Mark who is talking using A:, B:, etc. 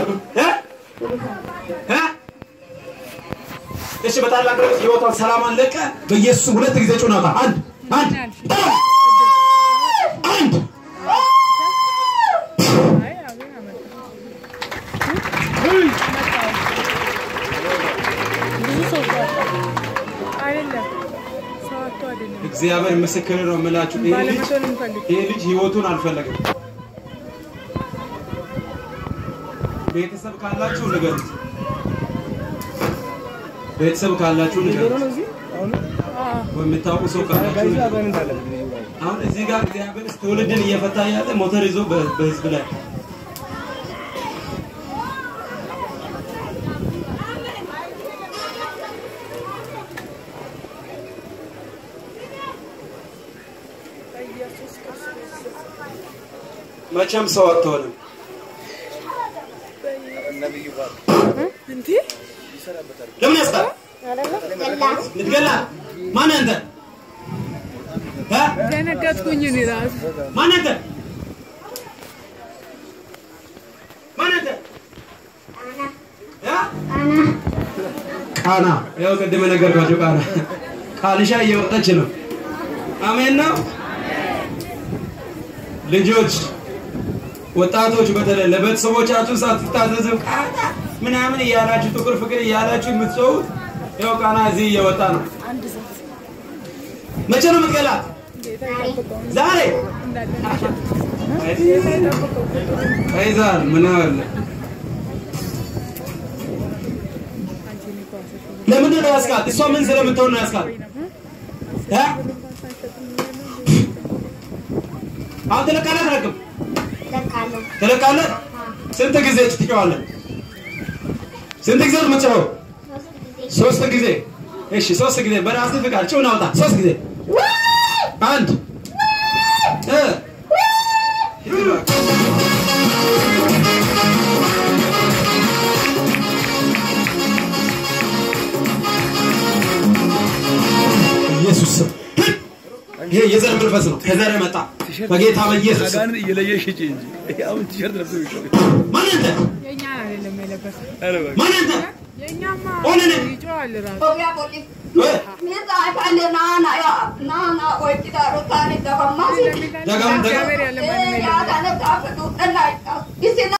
A: እ? እ? እሺ በታላቅ ድምፅ ህይወቷን ሰላሟን ለቀ በኢየሱስ ሁለት ጊዜ ጩናታ አንድ አንድ አንድ
B: ብዙ ሰው እኮ አለ። አይደለም ሰው አጥቶ አይደለም
A: እግዚአብሔር ምስክር ነው የምላችሁ ይሄ ልጅ
B: ባለመቶ ነው የምፈልግ
A: ይሄ ልጅ ህይወቱን አልፈለገም። ቤተሰብ ካላችሁ ንገሩት። ቤተሰብ ካላችሁ ንገሩት። ወይ የምታውቁ ሰው ካላችሁ ንገሩት። አሁን እዚህ ጋር እግዚአብሔር ትውልድን እየፈታ ያለ ሞተር ይዞ በ- በህዝብ ላይ መቼም ሰው አትሆንም።
B: እንዴ
A: ለምን ያስታል? ልትገላ ማን አንተ? እ?
B: ደነገጥኩኝ እኔ እራሱ
A: ማን አንተ? ማን አንተ? እ? ቃና ያው ቅድም ነገርኳቸው። ቃና ቃልሻ እየወጣች ነው። አሜን ነው። ልጆች ወጣቶች በተለይ ለቤተሰቦቻችሁ ሳትታዘዙ ቃና ምናምን እያላችሁ ጥቁር ፍቅር እያላችሁ የምትሰውት ያው ቃና እዚህ እየወጣ ነው። መቼ ነው የምትገላት? ዛሬ አይዛል ምን አለ ለምንድን ነው ያስካት? እሷ ምን ስለምትሆን ነው ያስካት? እ? አሁን ትለቃለህ አትለቅም? ትለቃለህ? ስንት ጊዜ ትጮኻለህ? ስንት ጊዜ ነው የምትጮኸው? ሶስት ጊዜ። እሺ ሶስት ጊዜ በራስህ ፍቃድ ጩኸን አውጣ። ሶስት ጊዜ አንድ እ ኢየሱስ ስም ይሄ የዘር መንፈስ ነው። ከዘር መጣ በጌታ በኢየሱስ ስም።
C: አጋንን እየለየሽ ሂጂ እንጂ አሁን ቲሸርት ለብሰ ይሻል
A: ማን አንተ?
B: የእኛ አይደለም የለበሰ
A: ማን አንተ?
B: የእኛማ
A: ኦነነ
B: ይጮሃል እራሱ
A: እ?
B: እግዚአብሔር ያለ ማንም የለም
D: Yaa kana gaafa duudhanaa